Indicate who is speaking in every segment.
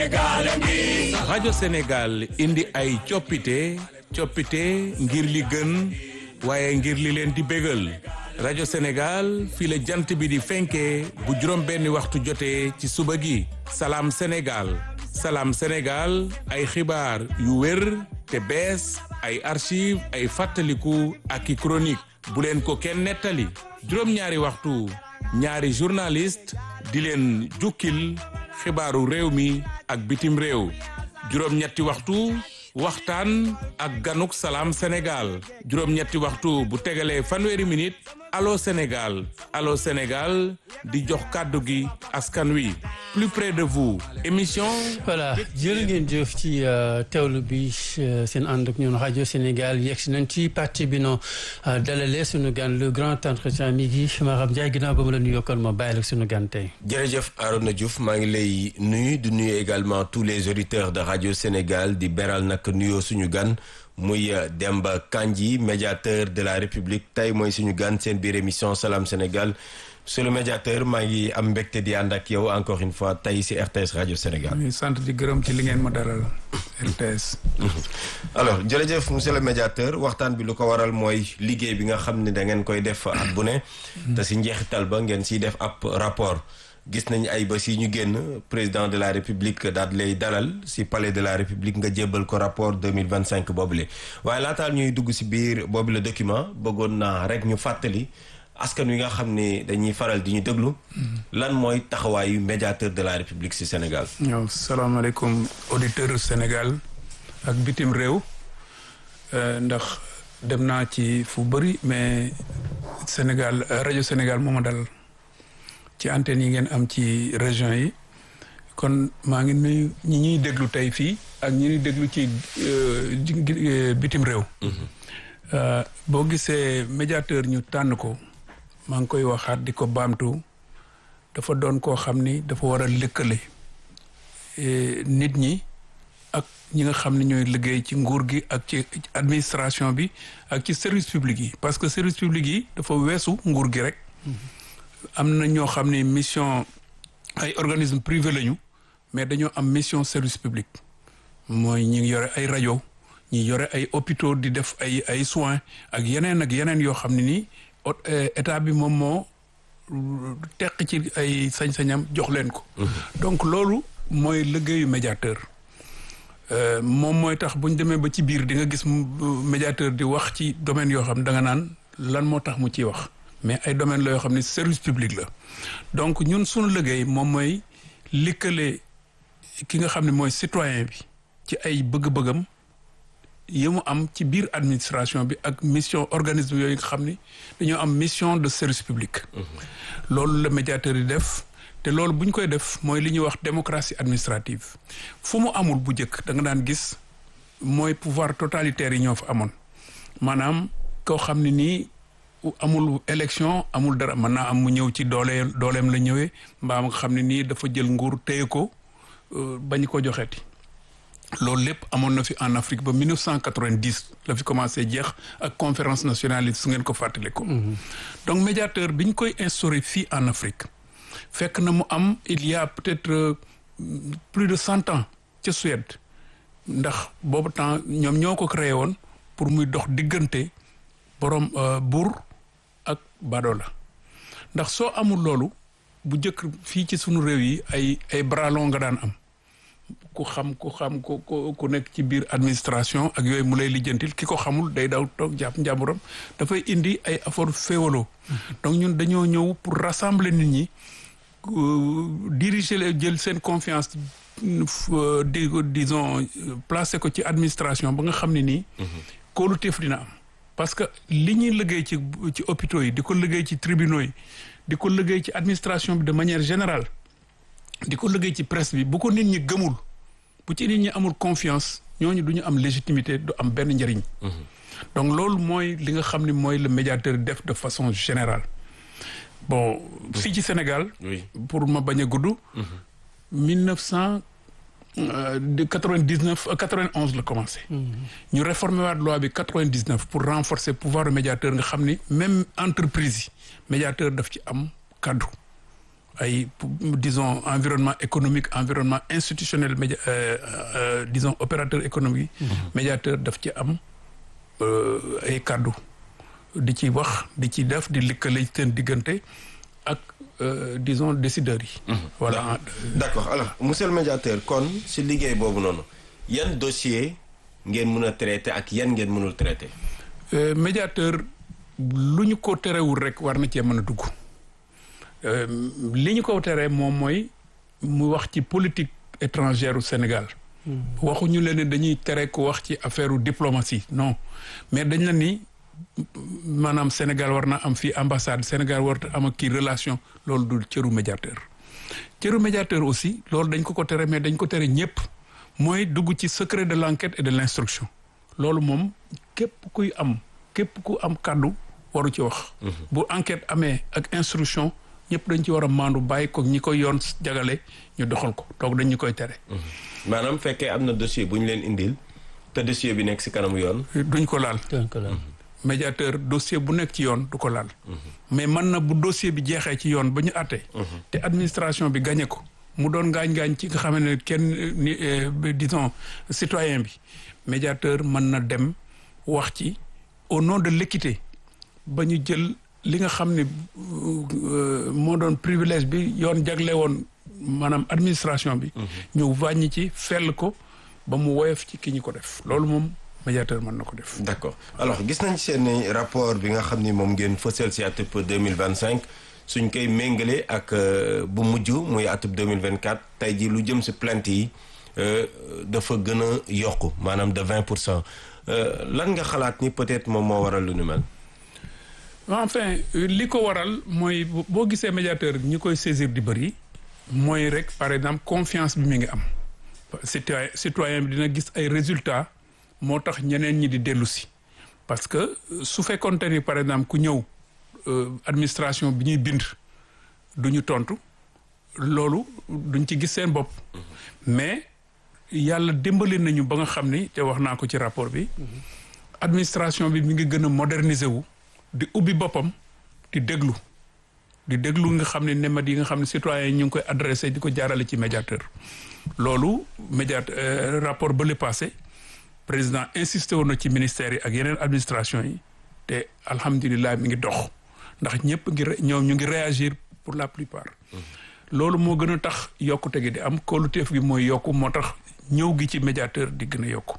Speaker 1: rajo Sénégal indi ay coppite coppite ngir li gën waaye ngir li leen di bégal rajo Sénégal fii la jant bi di fenkee bu juróom benni waxtu jotee ci suba gi salaam Sénégal salaam Sénégal ay xibaar yu wér te bees ay archive ay fàttaliku ak i chronique bu leen ko kenn nettali juróom-ñaari waxtu ñaari journaliste di leen jukkil xibaaru réew mi ak bitim réew juróom-ñetti waxtu waxtaan ak ganuk salaam Sénégal juróom-ñetti waxtu bu tegalee fanweeri minute allo Sénégal allo Sénégal di jox kàddu gi askan wi plus près de vous émission.
Speaker 2: voilà jërë ngeen jëf ci teewlu bi seen ànd ak ñun rajo Sénégal yegg si nañ ci parti bi noo dalalee sunu gan le grand entretien mi ngi Maram Ndiaye ginnaaw ba mu la nuyoo kon ma bàyyi la sunu gan tey.
Speaker 3: jërëjëf Arona Diouf maa ngi lay nuyu di nuyu également tous les auditeurs de rajo Sénégal di beral nag nuyoo suñu gan. muy Demba Kandji médiateur de la République tey mooy suñu gan seen biir émission Salam Sénégal monsieur le médiateur maa ngi am mbégte di ànd ak yow encore une fois tey ci RTS rajo Sénégal.
Speaker 4: ñu sant di gërëm ci li ngeen ma daral RTS.
Speaker 3: alors jërëjëf monsieur le médiateur waxtaan bi lu ko waral mooy liggéey bi nga xam ne da ngeen koy def at bu ne. te ci njeexital ba ngeen ciy def ab rapport. gis nañ ay bés yi ñu génn président de la république daal lay dalal ci palais de la république nga jébbal ko rapport 2025 boobule waaye laataal ñuy dugg ci biir boobu le document bëggoon naa rek ñu fàttali askan wi nga xam ne dañuy faral di ñu déglu lan mooy taxawaayu médiateur de la république ci Sénégal
Speaker 4: waaw salaamaaleykum auditeur Sénégal ak bitim réew ndax dem naa ci fu bëri mais Sénégal rajo Sénégal moo ma dal ci antenne yi ngeen am ci région yi kon maa ngi nuyu ñi ñuy déglu tey fii ak ñi ñuy déglu ci bitim réew. boo gisee médiateur ñu tànn ko maa ngi koy waxaat di ko baamtu dafa doon koo xam ni dafa war a lëkkale nit ñi ak ñi nga xam ne ñooy liggéey ci nguur gi ak ci administration bi ak ci service public yi parce que service public yi dafa weesu nguur gi rek. am na ñoo xam ne mission ay organisme privé lañu mais dañoo am mission service public mooy ñi yore ay rajo ñi yore ay hôpitaux di def ay ay soins ak yeneen ak yeneen yoo xam ne nii état bi moom moo teq ci ay sañ-sañam jox leen ko. donc loolu mooy liggéeyu médiateur moom mooy tax bu ñu demee ba ci biir di nga gis médiateur di wax ci domaine yoo xam da nga naan lan moo tax mu ciy wax. mais ay domaine la yoo xam ne service public la donc ñun suñu liggéey moom mooy likkale ki nga xam ne mooy citoyen bi ci ay bëgg-bëggam yi mu am ci biir administration bi ak mission organisme yooyu nga xam ni dañoo am mission de service public loolu la médiateur yi def te loolu bu ñu koy def mooy li ñuy wax démocratie administrative fu mu amul bu njëkk da nga daan gis mooy pouvoir totalitaire yi ñoo fa amoon maanaam koo xam ne nii amul élection amul dara mën naa am mu ñëw ci doole dooleem la ñëwee mbaa nga xam ne nii dafa jël nguur téye ko bañ ko joxeeti loolu lépp amoon na fi en Afrique ba 1990 la fi commencé jeex ak conférence nationale su ngeen ko fàttali ko. donc médiateur bi ñu koy instauré fii en Afrique fekk na mu am il y a peut-être plus de cent ans ca Suède ndax boobu temps ñoom ñoo ko créé woon pour muy dox diggante borom buur. ak badoola ndax soo amul loolu bu njëkk fii ci sunu réew yi ay ay bras longs nga daan am ku xam ku xam ku ku nekk ci biir administration ak yooyu mu lay lijjantil ki ko xamul day daw toog jàpp njàmburam dafay indi ay affaire féewaloo donc ñun dañoo ñëw pour rassembler nit ñi diriger leen jël seen confiance di disons placer ko ci administration ba nga xam ne nii kóoluteef dina am parce que li ñuy liggéey ci ci hôpitaux yi di ko liggéey ci tribunaux yi di ko liggéey ci administration bi de manière générale di ko liggéey ci presse bi bu ko nit ñi gëmul bu ci nit ñi amul confiance ñooñu du ñu am légitimité du am benn njëriñ. donc loolu mooy li nga xam ne mooy le médiateur def de façon générale bon fii ci Sénégal. pour ma bañ a gudd. mille neuf cent de quatre-vingt-dix-neuf quatre-vingt-onze la commencé. ñu réformer waat loi bi quatre-vingt-dix-neuf pour renforcer pouvoir du médiateur nga xam ni même entreprise yi médiateur daf ci am kaddu ay disons environnement économique environnement institutionnel média disons opérateur économique médiateur daf ci am ay kàddu di ci wax di ci def di likkale seen diggante ak disons décideurs yi voilà
Speaker 3: d'accord alors monsieur le médiateur kon si liggéey boobu noonu yan dossier ngeen mën a traité ak yan ngeen mënul traité
Speaker 4: médiateur lu ñu ko terewul rek war na cee mën a dugg li ñu ko teree moom mooy mu wax ci politique étrangère u Sénégal waxuñu leen ne dañuy tere ko wax ci affaire diplomatie non mais dañ la ni maanaam Sénégal war na am fii ambassade Sénégal war am ak kii relation loolu du cëru médiateur cëru médiateur aussi loolu dañ ko ko tere mais dañ ko tere ñëpp mooy dugg ci secret de l'enquête et de l'instruction loolu moom képp kuy am képp ku am kàddu waru ci wax bu enquête amee ak instruction ñëpp dañ ci war a maandu bàyyi ko ñi koy yoon jagale ñu doxal ko donc dañ ñu koy tere
Speaker 3: maanaam fekkee am na dossier bu ñu leen indil te dossier bi nekk si kanamu yoon
Speaker 4: duñ ko laal médiateur dossier bu nekk ci yoon du ko laal mais man na bu dossier bi jeexee ci yoon ba ñu àtte te administration bi gañe ko mu doon ngaañ-ngaañ ci nga xam ne kenn ni disons citoyen bi médiateur mën na dem wax ci au nom de l'équité ba ñu jël li nga xam ne moo doon privilège bi yoon jagle woon maanaam administration bi ñu wàññi ci fell ko ba mu woyof ci ki ñu ko def loolu moom médiateur mën na ko def
Speaker 3: d'accord alors gis nañ seen rapport bi nga xam ni moom ngeen fësal si atub 2025 suñ koy méngale ak bu mujj muy atub 2024 tey ji lu jëm si plainte yi dafa gën a yokku maanaam de 20 pour cent lan nga xalaat ni peut-être moom moo waral lu nu mel
Speaker 4: enfin li ko waral mooy boo gisee médiateur ñi koy saisir di bëri mooy rek par exemple confiance bi mi ngi am citoyen citoyen bi dina gis ay résultats moo tax ñeneen ñi di dellu si parce que su fekkoonte ni par exemple ku ñëw administration bi ñuy bind du ñu tontu loolu duñ ci gis seen bopp mais yàlla dimbali nañu ba nga xam ni te wax naa ko ci rapport bi administration bi mi ngi gën a moderniser wu di ubbi boppam di déglu di déglu nga xam ne nemat yi nga xam ne citoyens yi ñu ngi koy adressé di ko jaarale ci médiateur loolu médiateur rapport ba le passé président insisté woon na ci ministères yi ak yeneen administration yi te alhamdulilah mi ngi dox ndax ñëpp ngi ñoom ñu ngi réagir pour la plupart loolu moo gën a tax yokkute gi di am kóoluteef gi mooy yokku moo tax ñëw gi ci médiateur di gën a yokku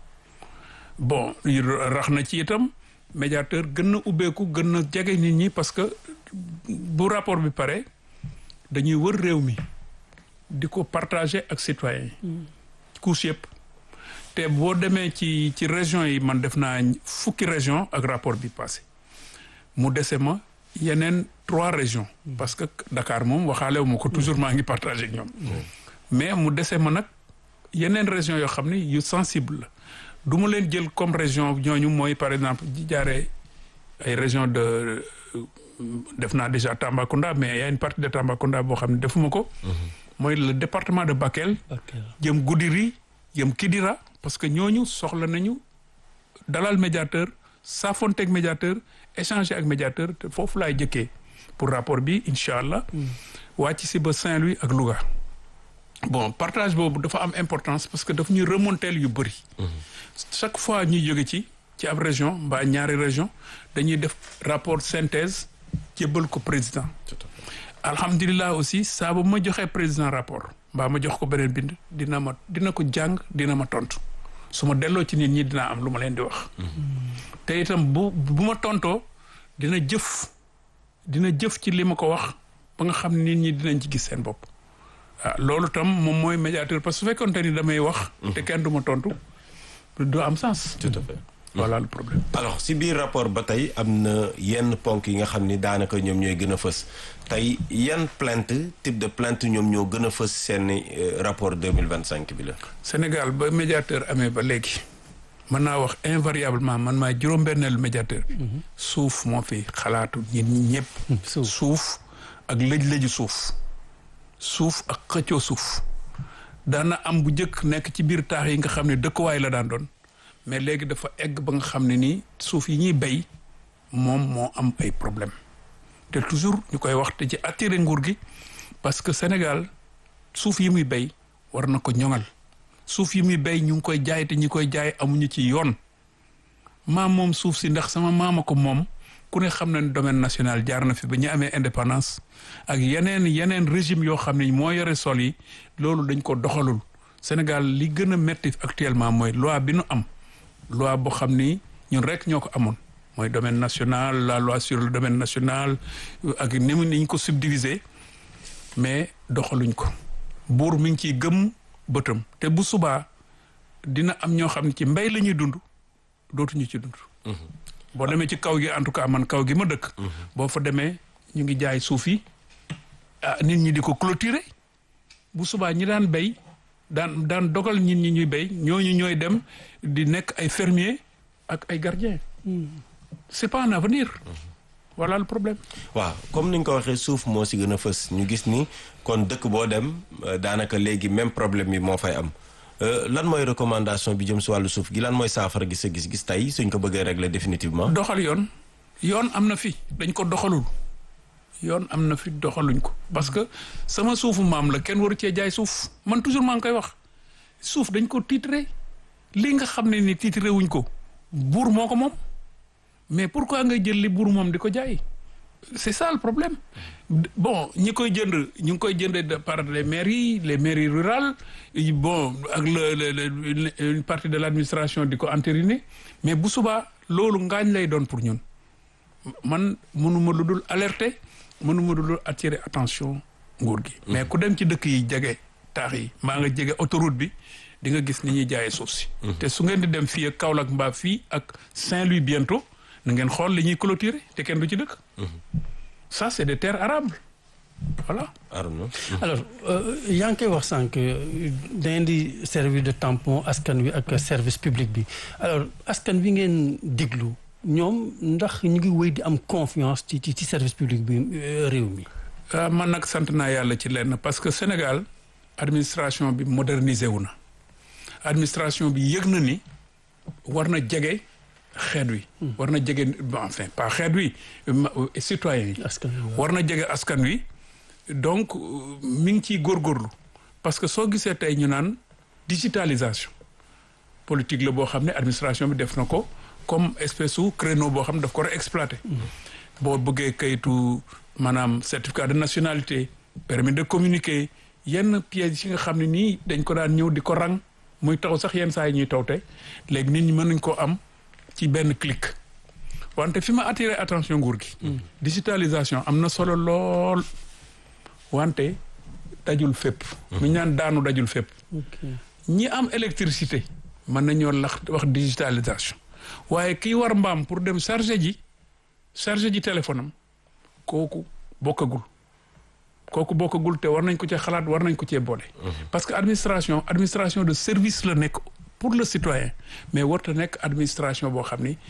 Speaker 4: bon rax na ci itam médiateur gën na ubbeeku gën na jege nit ñi parce que bu rapport bi pare dañuy wër réew mi di ko partager ak citoyens yi couche yëpp te boo demee ci ci région yi man def naa fukki région ak rapport bi passé mu dese ma yeneen trois régions parce que Dakar moom waxaalewu ma ko toujours maa ngi partager ak ñoom mais mu dese ma nag yeneen région yoo xam ne yu sensible la du ma leen jël comme région ñooñu mooy par exemple di jaaree ay région de def naa déjà Tambacounda mais y a une partie de Tambacounda boo xam ne defuma ko mooy le département de Bakel jëm Goudiri jëm Kidira parce que ñooñu soxla nañu dalal médiateur saafonteeg médiateur échanger ak médiateur te foofu laay jëkkee pour rapport bi incha allah wàcc si ba Saint-Louis ak Louga bon partage boobu dafa am importance parce que daf ñuy remonteel yu bëri chaque fois ñuy jóge ci ci ab région mbaa ñaari région dañuy def rapport synthèse jébbal ko président alhamdulilah aussi saa ba ma joxee président rapport mbaa ma jox ko beneen bind dina ma dina ko jàng dina ma tontu su ma delloo ci nit ñi dinaa am lu ma leen di wax te itam bu bu ma tontoo dina jëf dina jëf ci li ma ko wax ba nga xam nit ñi dinañ ci gis seen bopp ah loolu tam moom mooy médiateur parce que su fekkoonte ni damay wax te kenn du ma tontu du am sens
Speaker 3: tout à fait
Speaker 4: voilà le problème
Speaker 3: alors si biir rapport ba tey am na yenn ponk yi nga xam ni daanaka ñoom ñooy gën a fës tey yan plainte type de plainte ñoom ñoo gën a fës seen rapport 2025 bi la
Speaker 4: Sénégal ba médiateur amee ba léegi mën naa wax invariablement man maa juróom-benneelu médiateur bi suuf moo fi xalaatu ñit ñi ñëpp suuf ak lëj-lëju suuf suuf ak xëccoo suuf daana am bu njëkk nekk ci biir taax yi nga xam ne dëkkuwaay la daan doon mais léegi dafa egg ba nga xam ne nii suuf yi ñuy bay moom moo am ay problème te toujours ñu koy wax te ci attirer nguur gi parce que Sénégal suuf yi muy béy war na ko ñoŋal suuf yi muy béy ñu ngi koy jaay te ñi koy jaay amuñu ci yoon maam moom suuf si ndax sama maama ko moom ku ne xam na ne domaine national jaar na fi ba ñu amee indépendance ak yeneen yeneen régime yoo xam ne moo yore sol yi loolu dañ ko doxalul Sénégal li gën a metti actuellement mooy loi bi nu am loi boo xam ni ñun rek ñoo ko amoon mooy domaine national la loi sur le domaine national ak ni mu niñ ko subdiviser mais doxaluñ ko buur mi ngi ciy gëm bëtam te bu subaa dina am ñoo xam ne ci mbay la ñuy dund dootuñu ci dund boo demee ci kaw gi en tout cas man kaw gi ma dëkk boo fa demee ñu ngi jaay suuf yi ah nit ñi di ko clôturer bu subaa ñi daan béy daan daan dogal nit ñi ñuy béy ñooñu ñooy dem di nekk ay fermier ak ay gardien c'est pas un avenir voilà le problème
Speaker 3: waaw comme ni nga ko waxee suuf moo si gën a fës ñu gis ni kon dëkk boo dem daanaka léegi même problème bi moo fay am lan mooy recommandation bi jëm si wàllu suuf gi lan mooy saafara gi sa gis-gis tey suñ ko bëggee régler définitivement.
Speaker 4: doxal yoon yoon am na fi dañ ko doxalul yoon am na fi doxaluñ ko parce que sama suufu maam la kenn waru cee jaay suuf man toujours maa ngi koy wax suuf dañ ko titré li nga xam ne ni titré wuñ ko buur moo ko moom mais pourquoi ngay jël li buur moom di ko jaay c'est ça le problème bon ñi koy jënd ñu ngi koy jënd par les mairies les mairies rurales bon ak le une partie de l'administration di ko entériner mais bu subaa loolu ngaañ lay doon pour ñun man mënuma lu dul alerter mënuma lu dul attirer attention nguur gi mais ku dem ci dëkk yi jege taax yi maa nga jege autoroute bi di nga gis ni ñuy jaayee suuf si te su ngeen di dem fii ak Kaolack mbaa fii ak Saint-Louis bientôt na ngeen xool li ñuy clôturer te kenn du ci dëkk ça c'est des terres arables voilà.
Speaker 3: Arnaud.
Speaker 2: alors yaa ngi koy wax sànq da ngeen di service de tampon askan wi ak service public bi alors askan wi ngeen diglu ñoom ndax ñu ngi wéy di am confiance ci ci service public bi réew mi.
Speaker 4: man nag sant naa yàlla ci lenn parce que Sénégal administration bi modernisé wu na administration bi yëg na ni war na jege. xeet wi war na jege enfin pas xeet wi citoyen yi war na jege askan wi donc mi ngi ciy góorgóorlu parce que soo gisee tey ñu naan digitalisation politique la boo xam ne administration bi def na ko comme espèce su créneau boo xam ne daf ko war a exploiter boo bëggee kayitu maanaam certificat de nationalité permis de communiquer yenn pièces yi nga xam ne nii dañ ko daan ñëw di ko rang muy taw sax yenn saa yi ñuy taw te léegi nit ñi mën nañ koo am ci benn clic wante fi ma attiré attention nguur gi digitalisation am na solo lool wante dajul fépp mi ñaan daanu dajul fépp ñi am électricité mën nañoo lax wax digitalisation waaye kii war mbaam pour dem charger ji charger ji téléphone am kooku bokkagul kooku bokkagul te war nañ ko cee xalaat war nañ ko cee boole parce que administration administration de service la nekk pour le citoyen mais warta nekk administration boo xam ni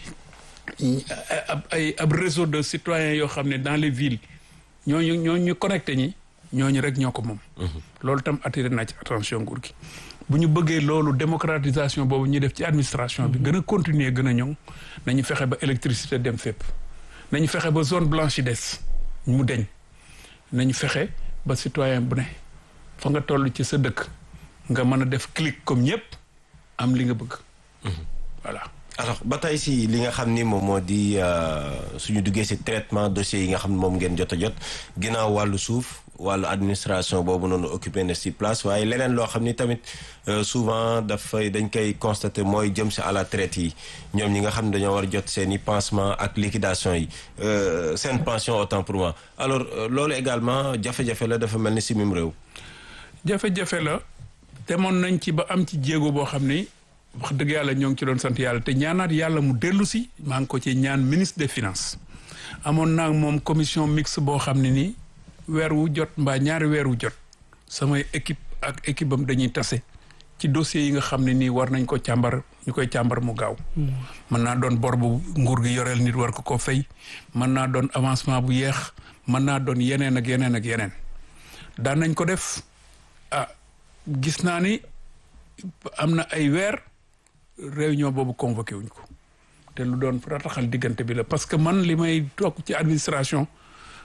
Speaker 4: ab ay ab réseau de citoyens yoo xam ne dans les villes ñooñu ñooñu ñu connecté ñi ñooñu rek ñoo ko moom loolu tam attiré naa ci attention nguur gi bu ñu bëggee loolu démocratisation boobu ñu def ci administration bi gën a continuer gën a ñëw nañu fexe ba électricité dem fépp nañu fexe ba zone blanche yi des mu deñ nañu fexe ba citoyen bu ne fa nga toll ci sa dëkk nga mën a def clic comme ñëpp am li nga bëgg voilà
Speaker 3: alors ba tey si li nga xam ni moom moo di suñu duggee si traitement dossier yi nga xam ne moom ngeen jot a jot ginnaaw wàllu suuf wàllu administration boobu noonu occupé na si place waaye leneen loo xam ni tamit souvent dafay dañ koy constater mooy jëm si à la traite yi ñoom ñi nga xam ne dañoo war a jot seen i pansement ak liquidation yi seen pension autant pour moi alors loolu également jafe-jafe la dafa mel ni si mim réew
Speaker 4: jafe-jafe la demoon nañ ci ba am ci jéego boo xam ni wax dëgg yàlla ñoo ngi ci doon sant yàlla te ñaanaat yàlla mu dellu si maa ngi ko ci ñaan ministre des finances amoon naa moom commission mixte boo xam ne nii weer wu jot mbaa ñaari weer wu jot samay équipe ak équipe am dañuy tase ci dossiers yi nga xam ne nii war nañ ko càmbar ñu koy càmbar mu gaaw mën naa doon bor bu nguur gi yoreel nit war ko ko fay mën naa doon avancement bu yeex mën naa doon yeneen ak yeneen ak yeneen daan nañ ko def ah gis naa ni am na ay weer réunion boobu convoqué wuñ ko te lu doon rataxal diggante bi la parce que man li may toog ci administration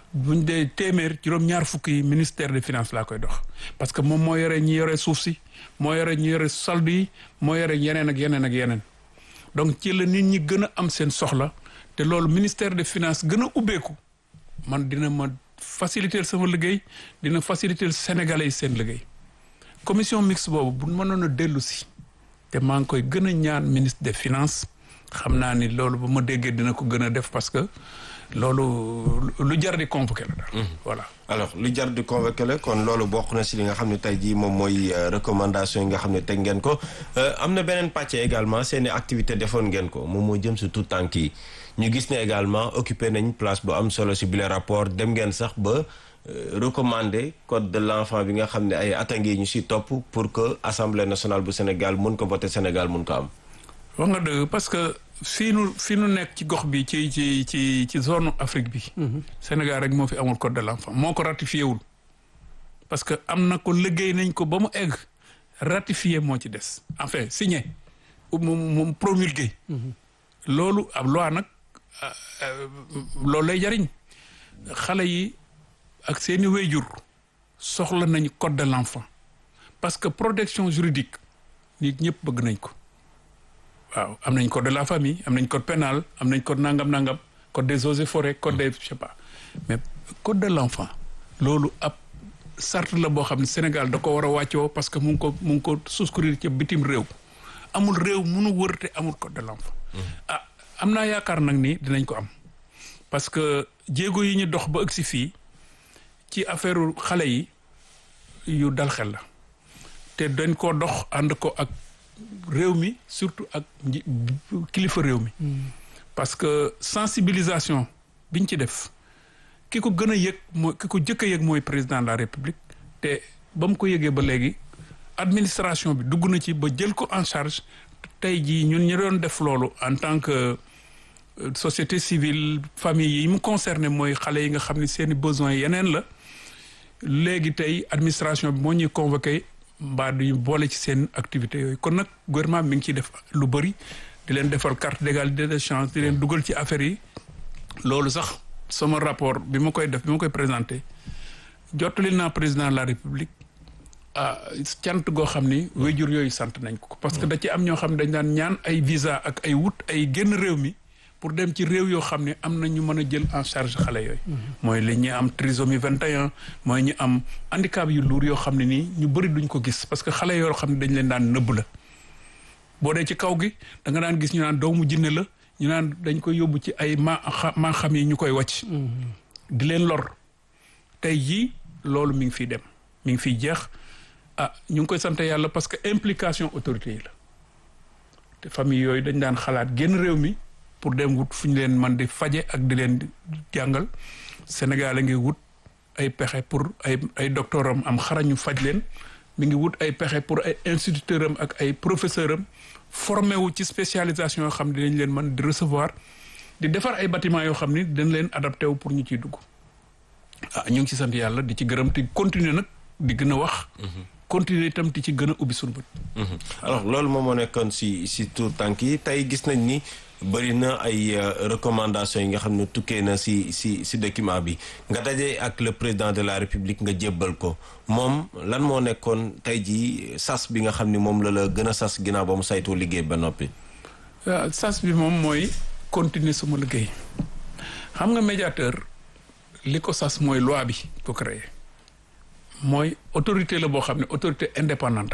Speaker 4: buñ dee téeméer juróom-ñaar fukk yi ministère des finances laa koy dox parce que moom moo yore ñi yore suuf si moo yore ñi yore solde yi moo yore yeneen ak yeneen ak yeneen donc ci la nit ñi gën a am seen soxla te loolu ministère des finances gën a ubbeeku man dina ma faciliter sama liggéey dina faciliter sénégalais yi seen liggéey commission mixte boobu bu mënoon a dellu si te maa ngi koy gën a ñaan ministre des finances xam naa ni loolu bu ma déggee dina ko gën a def parce que loolu lu jar di convoqué la daal voilà
Speaker 3: alors lu jar di convoqué la kon loolu bokk na si li nga xam ne tey jii moom mooy recommandation yi nga xam ne teg ngeen ko am na beneen pàcc également seeni activité defoon ngeen ko moom moo jëm si tout tànk yi ñu gis ne également occupé nañ place bu am solo si bile rapport dem ngeen sax ba recommander code de l'enfant bi nga xam ne ay atangi ñu si topp pour que assemblée nationale bu Sénégal mun ko voter Sénégal mun ko am
Speaker 4: wax nga dëgg parce que fii nu fii nu nekk ci gox bi ci ci ci ci zone Afrique bi Sénégal rek moo fi amul code de l'enfant moo ko ratifié wul parce que am na ko liggéey nañ ko ba mu egg ratifié moo ci des enfin signé moom moom promulgué loolu ab loi nag loolu lay jariñ xale yi ak seeni wéyjur soxla nañu code de l'enfant parce que protection juridique nit ñëpp bëgg nañ ko waaw am nañ code de la famille am nañ code pénal am nañ code nangam nangam code des eaux et forêts code des je sais pas mais code de l'enfant loolu ab sart la boo xam ne Sénégal da ko war a wàccoo parce que mu ngi ko mu ngi ko souscrire ci bitim réew amul réew munu wër te amul code de l'enfant ah am naa yaakaar nag ni dinañ ko am parce que jéego yi ñu dox ba ëgg si fii ci affaire xale yi yu dal xel la te dañ koo dox ànd ko ak réew mi surtout ak kilifa réew mi parce que sensibilisation biñ ci def ki ko gën a yëg mooy ki ko jëkk a yëg mooy président de la république te ba mu ko yëgee ba léegi administration bi dugg na ci ba jël ko en charge tey jii ñun ñu doon def loolu en tant que société civile famille yi mu concerné mooy xale yi nga xam ne seeni besoins yeneen la léegi tey administration bi moo ñuy convoqué mbaa duñu boole ci seen activités yooyu kon nag gouvernement mi ngi ciy def lu bëri di leen defal carte d'égalité des chances di leen dugal ci affaires yi loolu sax sama rapport bi ma koy def bi ma koy présenté jottali naa président de la république ah cant goo xam ni wéjur yooyu sant nañ ko parce que da ci am ñoo xam ne dañ daan ñaan ay visa ak ay wut ay génn réew mi pour dem ci réew yoo xam ne am na ñu mën a jël en charge xale yooyu mooy li ñu am trisomie 21 mooy ñu am handicap yu luur yoo xam ne nii ñu bëri duñ ko gis parce que xale yoo xam ne dañ leen daan nëbb la boo dee ci kaw gi da nga daan gis ñu naan doomu jinne la ñu naan dañ koy yóbbu ci ay ma maa xam yi ñu koy wàcc di leen lor tey jii loolu mi ngi fiy dem mi ngi fiy jeex ah ñu ngi koy sant yàlla parce que implication autorité yi la te famille yooyu dañ daan xalaat génn réew mi pour dem wut fu ñu leen man di faje ak di leen jàngal Sénégal a ngi wut ay pexe pour ay ay docteur am am xarañu faj leen mi ngi wut ay pexe pour ay instituteur am ak ay professeur am formé wu ci spécialisation yoo xam ne dinañ leen mën di recevoir di defar ay bâtiment yoo xam ni dañ leen adapté wu pour ñu ciy dugg ah ñu ngi ci sant yàlla di ci gërëm te continuer nag di gën a wax continuer itam di ci gën a ubbi suñu bët
Speaker 3: alors loolu moom moo nekkoon si si tout tànk yi tey gis nañ ni bëri na ay recommandations yi nga xam ne tukkee na si si si document bi nga daje ak le président de la république nga jébbal ko moom lan moo nekkoon tey jii sas bi nga xam ni moom la la gën a sas ginnaaw ba mu saytoo liggéey ba noppi.
Speaker 4: waaw sas bi moom mooy continuer suma liggéey xam nga médiateur li ko sas mooy loi bi ko créé mooy autorité la boo xam ne autorité indépendante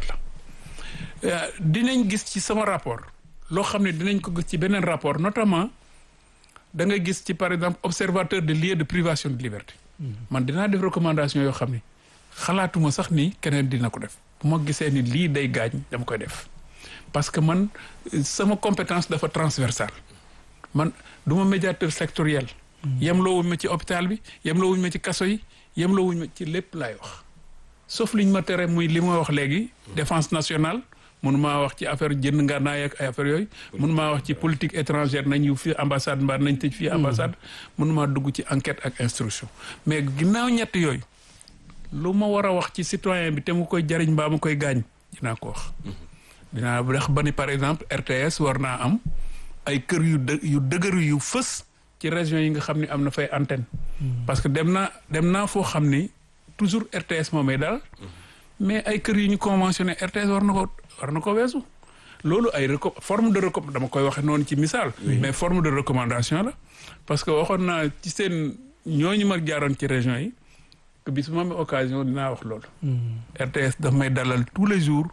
Speaker 4: la dinañ gis ci sama rapport. loo xam ne dinañ ko gis ci beneen rapport notamment da nga gis ci par exemple observateur de lieux de privation de liberté man dinaa def recommandation yoo xam ne xalaatuma sax ni keneen dina ko def bu ma gisee ni lii day gaañ dama koy def parce que man sama compétence dafa transversale man du ma médiateur sectoriel yem loo wuñ ma ci hôpital bi yem loo wuñ ma ci kaso yi yem loo wuñ ma ci lépp laay wax sauf liñ ma tere muy li ma wax léegi défense nationale mun maa wax ci affaire jënd ngànnaay ak ay affaire yooyu mun maa wax ci politique étrangère nañ yu fii ambassade mbaa nañ tëj fii ambassade mun maa dugg ci enquête ak instruction mais ginnaaw ñett yooyu lu ma war a wax ci citoyen bi te mu koy jariñ mbaa mu koy gaañ dinaa ko wax dinaa wax ba ni par exemple RTS war naa am ay kër yu dë yu dëgëru yu fës ci région yi nga xam ne am na fay antenne parce que dem naa dem naa foo xam ni toujours RTS moo may daal mais ay kër yu ñu conventionné RTS war na ko war na ko weesu loolu ay reco forme de reco dama koy waxe noonu ci misaal mais forme de recommandation la parce que waxoon naa ci seen ñooñu ma jaaroon ci région yi que bis bu ma amee occasion dinaa wax loolu RTS daf may dalal tous les jours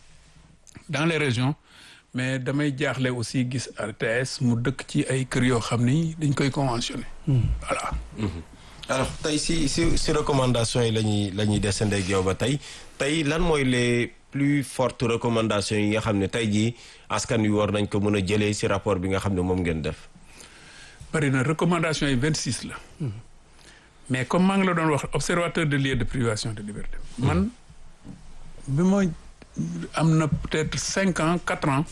Speaker 4: dans les régions mais damay jaaxle aussi gis RTS mu dëkk ci ay kër yoo xam ni dañ koy conventionné voilà
Speaker 3: alors tey si si si recommandation yi la ñuy la ñuy descendre ak yow ba tey tey lan mooy les plus fortes recommandations yi nga xam ne tey jii askan wi war nañ ko mën a jëlee si rapport bi nga xam ne moom ngeen def.
Speaker 4: bari na recommandation yi vingt six la mais comme maa ngi la doon wax observateur de lieu de privation de liberté man bi ma am na peut-être cinq ans quatre ans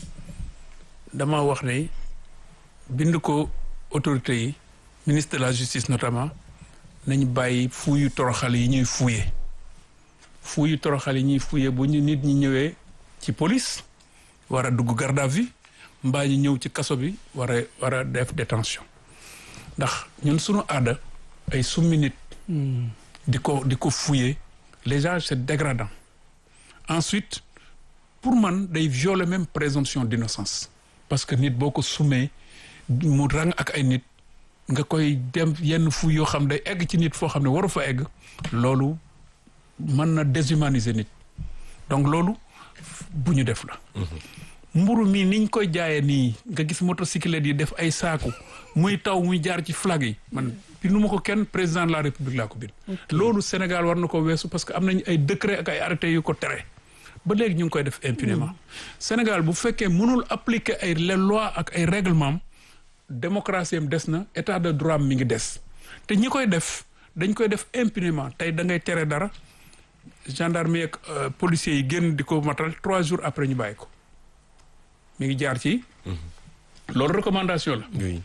Speaker 4: dama wax ne bind ko autorités yi ministre de la justice notamment nañ bàyyi fuuyu toroxal yi ñuy fuuye fuuyu toroxal yi ñuy fuuye bu ñu nit ñi ñëwee ci police war a dugg garde à vue mbaa ñu ñëw ci kaso bi war a war a def détention ndax ñun suñu aada ay summi nit di ko di ko fuuye déjà c'est dégradant ensuite pour man day violer même présomption d'innocence parce que nit boo ko summee mu rang ak ay nit nga koy dem yenn fu yoo xam day egg ci nit foo xam ne waru fa egg loolu mën na déshumaniser nit donc loolu bu ñu def la mburu mi niñ koy jaayee nii nga gis motocyclette yi def ay saaku muy taw muy jaar ci flag yi man bindu ma ko kenn président de la république laa ko bind loolu Sénégal war na ko weesu parce que am nañ ay décret ak ay arrêté yu ko tere ba léegi ñu ngi koy def impunément Sénégal bu fekkee mënul appliquer ay les lois ak ay règlements démocratie am des na état de droit mi ngi des te ñi koy def dañ koy def impunément tey da ngay tere dara gendarmerie ak policiers yi génn di ko matal trois jours après ñu bàyyi ko mi ngi jaar ci loolu recommandation la
Speaker 3: oui.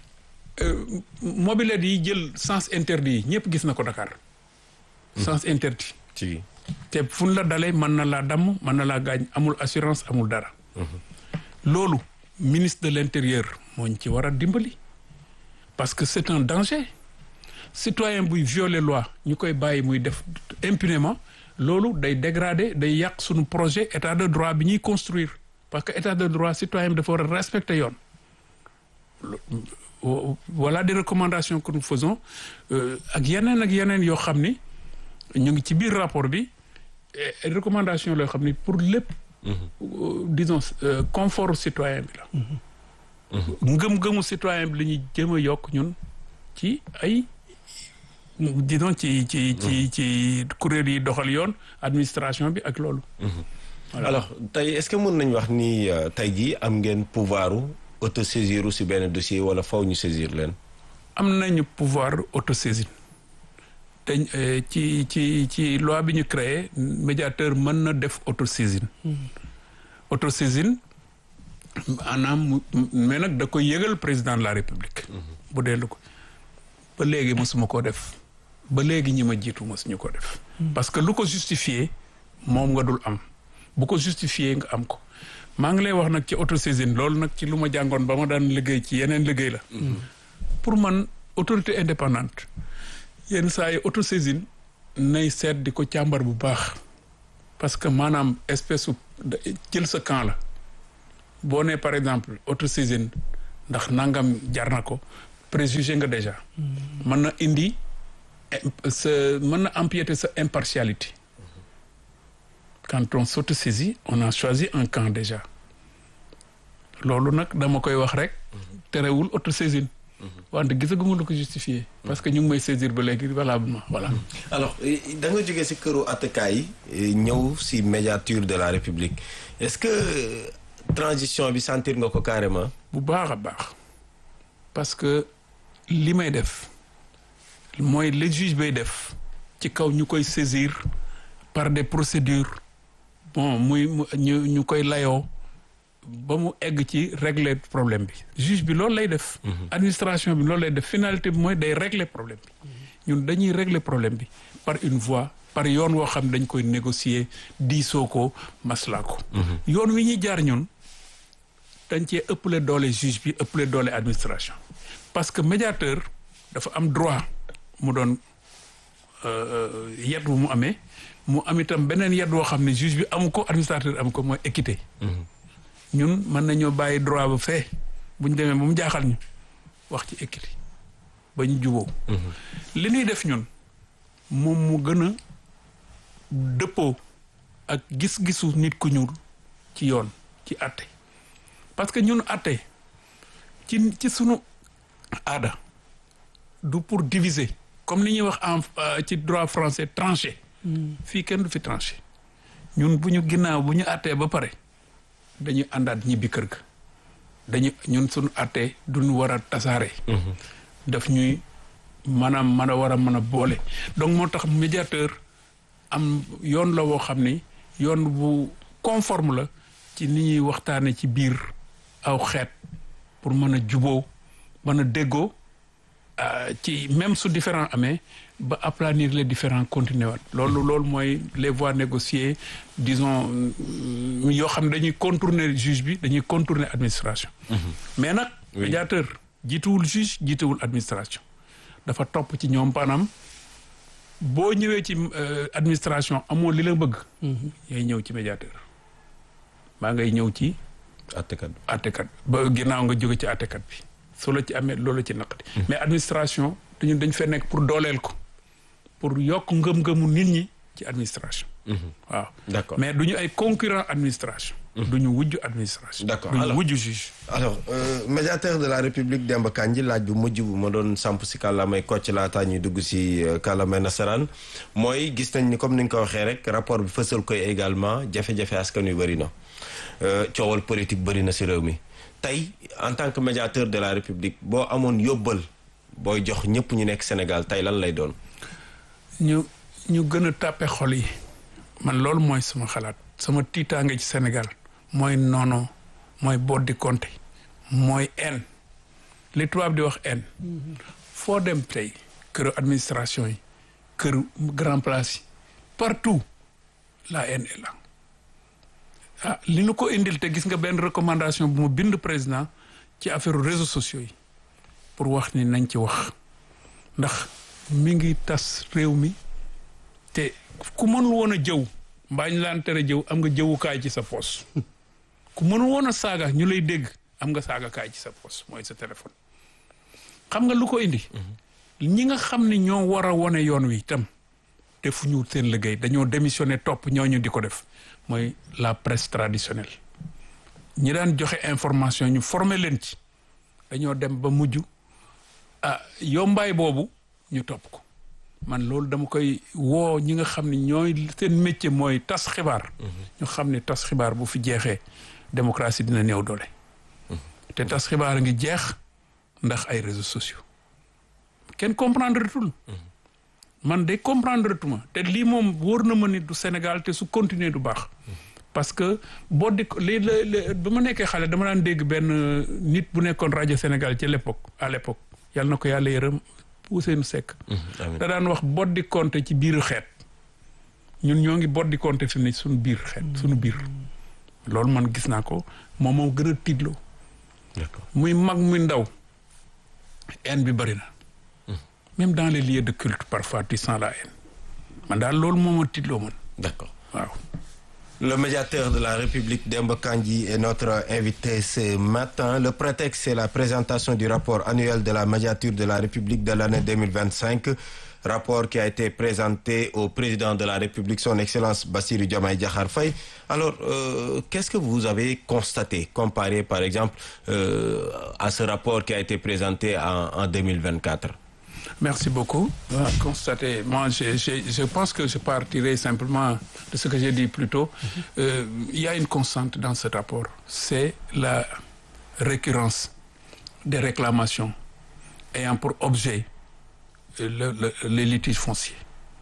Speaker 4: mobilette yi jël sens interdit yi ñëpp gis na ko Dakar sens interdit
Speaker 3: ci
Speaker 4: te fu ñu la dalee mën na laa damm mën na laa gaañ amul assurance amul dara loolu ministre de l'intérieur moo ñu ci war a dimbali parce que c'est un danger citoyen buy violer loi ñu koy bàyyi muy def impunément loolu day dégrader day yàq suñu projet état de droit bi ñuy construire parce que état de droit citoyen bi dafa war a respecter yoon voilà des recommandations que nous faisons ak yeneen ak yeneen yoo xam ni ñu ngi ci biir rapport bi recommandation loo xam ni pour lépp disons confort citoyen bi la ngëm-ngëmu citoyen bi la ñuy jëm a yokk ñun ci ay disons ci ci ci ci kuréel yi doxal yoon administration bi ak loolu
Speaker 3: alors tey est-ce que mën nañ wax ni tey jii am ngeen pouvoiru autosaisir si benn dossier wala faw ñu saisir leen
Speaker 4: am nañu pouvoir autosaisine te ci ci ci loi bi ñu créé médiateur mën na def autosaisine autosaisine maanaam mais nag da koy yëgal président de la république bu dellu ko ba léegi mosuma ko def ba léegi ñi ma jiitu mosuñu ko def parce que lu ko justifier moom nga dul am bu ko justifier nga am ko maa ngi lay wax nag ci autosaisine loolu nag ci lu ma jàngoon ba ma daan liggéey ci yeneen liggéey la pour man autorité indépendante yenn saa yi autosaisine nay seet di ko càmbar bu baax parce que maanaam espèce su jël sa camp la boo nee par exemple autosaisine ndax nangam jar na ko préjugé nga déjà mën na indi sa mën na empiéter sa impartialité quand on s'autosaisit on a choisi un camp déjà loolu nag dama koy wax rek terewul autosaisine wante gisaguma lu ko justifié parce que ñu ngi may saisir ba léegi valablement voilà
Speaker 3: alors da nga jógee si këru attekaay yi ñëw si médiature de la république est-ce que transition bi sentir nga ko carrément
Speaker 4: bu baax a baax parce que li may def mooy le juge bay def ci kaw ñu koy saisir par des procédures bon muy ñu ñu koy layoo ba mu egg ci régler problème bi juge bi loolu lay def administration bi loolu lay def finalité bi mooy day régler problème bi ñun dañuy régler problème bi par une voie par yoon woo xam dañ koy négocier diisoo ko maslaa ko yoon wi ñuy jaar ñun dañ cee ëppale doole juge bi ëppale doole administration parce que médiateur dafa am droit mu doon yet wu mu amee mu am itam beneen yet woo xam ne juge bi amu ko administrateur amu ko mooy équité ñun mën nañoo bàyyi droit ba fee bu ñu demee ba mu jaaxal ñu wax ci équité ba ñu juboo li ñuy def ñun moom mu gën a dëppoo ak gis-gisu nit ku ñuul ci yoon ci àtte parce que ñun àtte ci ci sunu aada du pour diviser comme ni ñuy wax en ci droit français tranché fii kenn du fi tranché ñun bu ñu ginnaaw bu ñu àttee ba pare dañuy àndaat ñibbi kër ga dañu ñun suñu àttee duñu war a tasaare daf ñuy maanaam mën a war a mën a boole donc moo tax médiateur am yoon la woo xam ni yoon bu conforme la ci ni ñuy waxtaane ci biir aw xeet pour mën a juboo mën a déggoo ci même su différent amee ba aplanir les différents continuer waat loolu loolu mooy les voies négociées disons yoo xam ne dañuy contourner juge bi dañuy contourner administration mais nag médiateur jiituwul juge jiituwul administration dafa topp ci ñoom maanaam boo ñëwee ci administration amoo li la bëgg yay ñëw ci médiateur maa ngay ñëw ci
Speaker 3: attekat
Speaker 4: attekat ba ginnaaw nga jóge ci attekat bi su la ci amee loolu ci naqati mais administration dañu dañ fee nekk pour dooleel ko pour yokk ngëm-ngëmu nit ñi ci administration waaw
Speaker 3: d'accord
Speaker 4: mais du ñu ay concurrent administration du ñu wujj administration
Speaker 3: D'accord.
Speaker 4: du ñu
Speaker 3: Alors-
Speaker 4: wujj juge
Speaker 3: alors euh, médiateur de la république Demba Kandji laaj bu mujj bu ma doon samp si kàllaamay kocc laataa ñuy dugg si euh, kàllaamay nasaraan mooy gis nañ ni comme ni nga ko waxee rek rapport bi fësal koy également jafe-jafe askan wi bëri na Euh, coowal politique bëri na si réew mi tey en tant que médiateur de la république boo amoon yóbbal booy jox ñëpp ñu nekk Sénégal tey lan lay doon
Speaker 4: ñu ñu gën a tàppe xol yi man loolu mooy sama xalaat sama tiitaange ci Sénégal mooy noono mooy boddi konte mooy haine li tubaab di wax haine foo dem tey këru administration yi këru grand place yi partout la haine est là ah li nu ko indil te gis nga benn recommandation bu mu bind président ci affaire réseaux sociaux yi pour wax ni nañ ci wax ndax mi ngi tas réew mi te ku mënul woon a jëw mbaa ñu laan tere jëw am nga jëwukaay ci sa poos ku mënul woon a saaga ñu lay dégg am nga saagakaay ci sa poos mooy sa téléphone xam nga lu ko indi ñi nga xam ne ñoo war a wone yoon wi itam defuñu seen liggéey dañoo démissionné topp ñooñu di ko def mooy la presse traditionnelle ñi daan joxe information ñu former leen ci dañoo dem ba mujj ah yombaay boobu ñu topp ko man loolu dama koy woo ñi nga xam ne ñooy seen métier mooy tas xibaar ñu xam ne tas xibaar bu fi jeexee démocratie dina néew doole te tas xibaar a ngi jeex ndax ay réseaux sociaux kenn comprendre tul man de comprendre tuma te lii moom wóor na ma ni du Sénégal te su continuer du baax parce que boo di lii la ba ma nekkee xale dama daan dégg benn nit bu nekkoon rajo Sénégal ci l'époque à l'époque yàlla na ko yàlla yërëm Ousseynou Seck da daan wax boddi compte ci biiru xeet ñun ñoo ngi boddi compte fi mu ne suñu biir xeet suñu biir loolu man gis naa ko moom moo gën a tiitloo
Speaker 3: d'accord
Speaker 4: muy mag muy ndaw haine bi bëri na même dans les lieux de culte parfois tu sens la haine man daal loolu moo ma tiitloo man
Speaker 3: d'accord
Speaker 4: waaw
Speaker 3: Le médiateur de la République Demba Kandji est notre invité ce matin. Le prétexte, c'est la présentation du rapport annuel de la médiature de la République de l'année 2025. Rapport qui a été présenté au président de la République, son Excellence Bassirou Diomaye Diakhar Faye. Alors, euh, qu'est-ce que vous avez constaté, comparé par exemple euh, à ce rapport qui a été présenté en, en 2024
Speaker 4: Merci beaucoup. Voilà, constaté. Moi, je, je, je pense que je partirai simplement de ce que j'ai dit plus tôt. Euh, il y a une constante dans ce rapport. C'est la récurrence des réclamations ayant pour objet le, le, les litiges fonciers.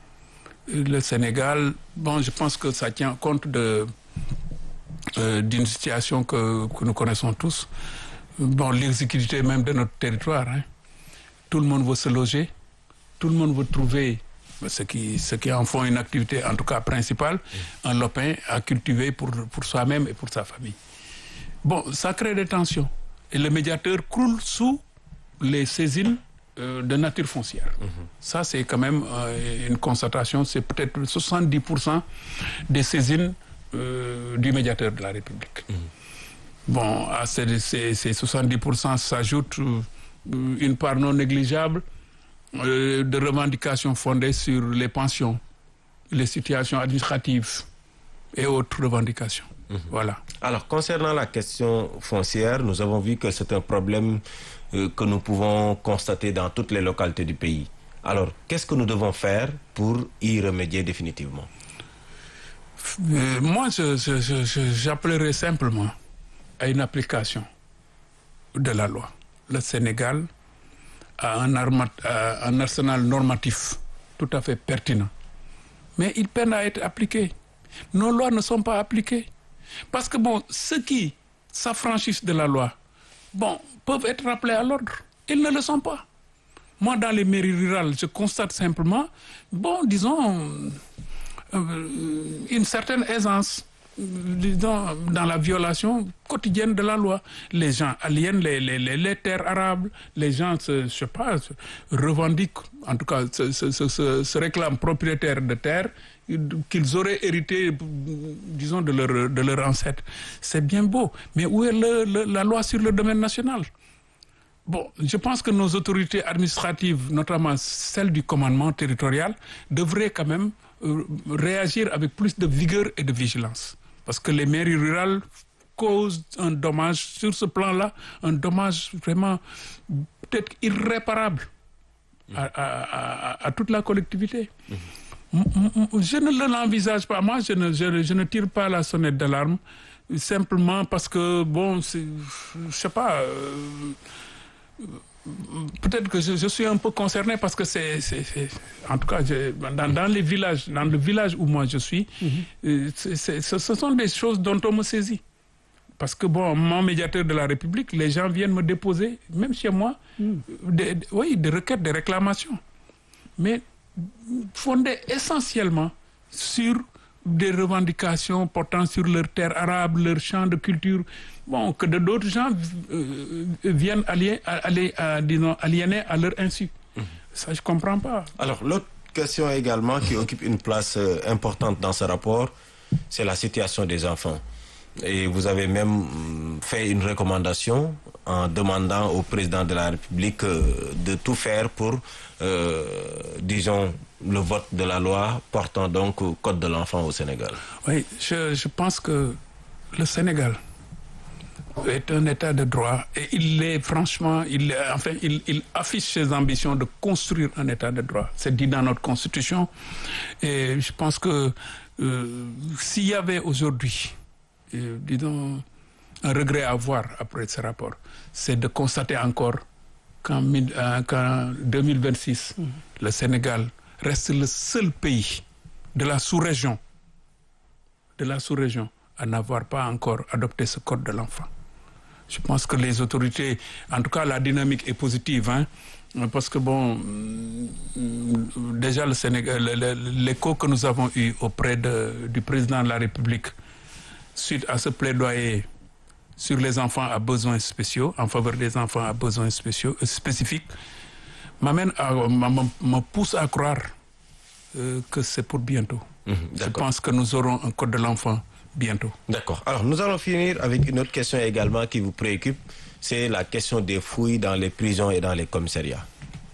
Speaker 4: Le Sénégal, bon, je pense que ça tient compte de euh, d'une situation que, que nous connaissons tous. Bon, l'exécutivité même de notre territoire. Hein. Tout le monde veut se loger, tout le monde veut trouver ce qui, ce qui en font une activité, en tout cas principale, un lopin à cultiver pour, pour soi-même et pour sa famille. Bon, ça crée des tensions. Et le médiateur croule sous les saisines euh, de nature foncière. Ça, c'est quand même euh, une constatation. C'est peut-être 70% des saisines euh, du médiateur de la République. Bon, à ces, ces, ces 70% s'ajoute euh, une part non négligeable euh, de revendications fondées sur les pensions, les situations administratives et autres revendications. Voilà.
Speaker 3: Alors, concernant la question foncière, nous avons vu que c'est un problème euh, que nous pouvons constater dans toutes les localités du pays. Alors, qu'est-ce que nous devons faire pour y remédier définitivement
Speaker 4: Euh, moi, je- je- je- je- j'appellerais simplement à une application de la loi. Le Sénégal a un, arma- a un arsenal normatif tout à fait pertinent. Mais il peine à être appliqué. Nos lois ne sont pas appliquées. Parce que, bon, ceux qui s'affranchissent de la loi, bon, peuvent être rappelés à l'ordre. Ils ne le sont pas. Moi, dans les mairies rurales, je constate simplement, bon, disons, euh, une certaine aisance euh, disons, dans la violation quotidienne de la loi. Les gens aliènent les, les, les, les terres arables, les gens, se, je sais pas, se revendiquent, en tout cas, se, se, se, se- se réclament propriétaires de terres qu'ils auraient hérité, disons, de leur, de leur ancêtre. C'est bien beau, mais où est le- le- la loi sur le domaine national Bon, je pense que nos autorités administratives, notamment celles du commandement territorial, devraient quand même euh, réagir avec plus de vigueur et de vigilance. Parce que les mairies rurales causent un dommage sur ce plan-là, un dommage vraiment peut-être irréparable à, à- à- à toute la collectivité. M- m- Je ne l'envisage pas. Moi, je ne, je, ne- je ne tire pas la sonnette d'alarme simplement parce que, bon, c'est- je sais pas. euh, Peut-être que je, je suis un peu concerné parce que c'est, c'est- c'est- en tout cas, je- dans, dans les villages, dans le village où moi je suis, euh, c'est- c'est- ce, ce sont des choses dont on me saisit. Parce que bon, mon médiateur de la République, les gens viennent me déposer, même chez moi, des, des- oui, des requêtes, des réclamations. Mais fondées essentiellement sur des revendications portant sur leurs terres arabes, leurs champs de culture, bon, que de d'autres gens euh, viennent allier, aller, à, disons, aliéner à leur insu. Ça, je comprends pas.
Speaker 3: Alors, l'autre question également qui occupe une place euh, importante dans ce rapport, c'est la situation des enfants. Et vous avez même hum, fait une recommandation en demandant au président de la République euh, de tout faire pour, euh, disons, le vote de la loi portant donc au Code de l'enfant au Sénégal.
Speaker 4: Oui, je, je pense que le Sénégal est un État de droit et il est franchement, il, est- enfin, il, il affiche ses ambitions de construire un État de droit. C'est dit dans notre Constitution. Et je pense que euh, s'il y avait aujourd'hui, euh, disons, un regret à avoir après ce rapport, c'est de constater encore qu'en mille- euh, qu'en 2026, le Sénégal reste le seul pays de la sous-région de la sous-région à n'avoir pas encore adopté ce code de l'enfant. Je pense que les autorités, en tout cas la dynamique est positive, hein, parce que bon, mm, déjà le Sénégal, le- le- l'écho que nous avons eu auprès de- du président de la République suite à ce plaidoyer sur les enfants à besoins spéciaux, en faveur des enfants à besoins spéciaux, euh, spécifiques, m'amène à, m'a- m'a- me pousse à croire euh, que c'est pour bientôt. Je
Speaker 3: d'accord.
Speaker 4: pense que nous aurons un code de l'enfant bientôt.
Speaker 3: D'accord. Alors, nous allons finir avec une autre question également qui vous préoccupe, c'est la question des fouilles dans les prisons et dans les commissariats.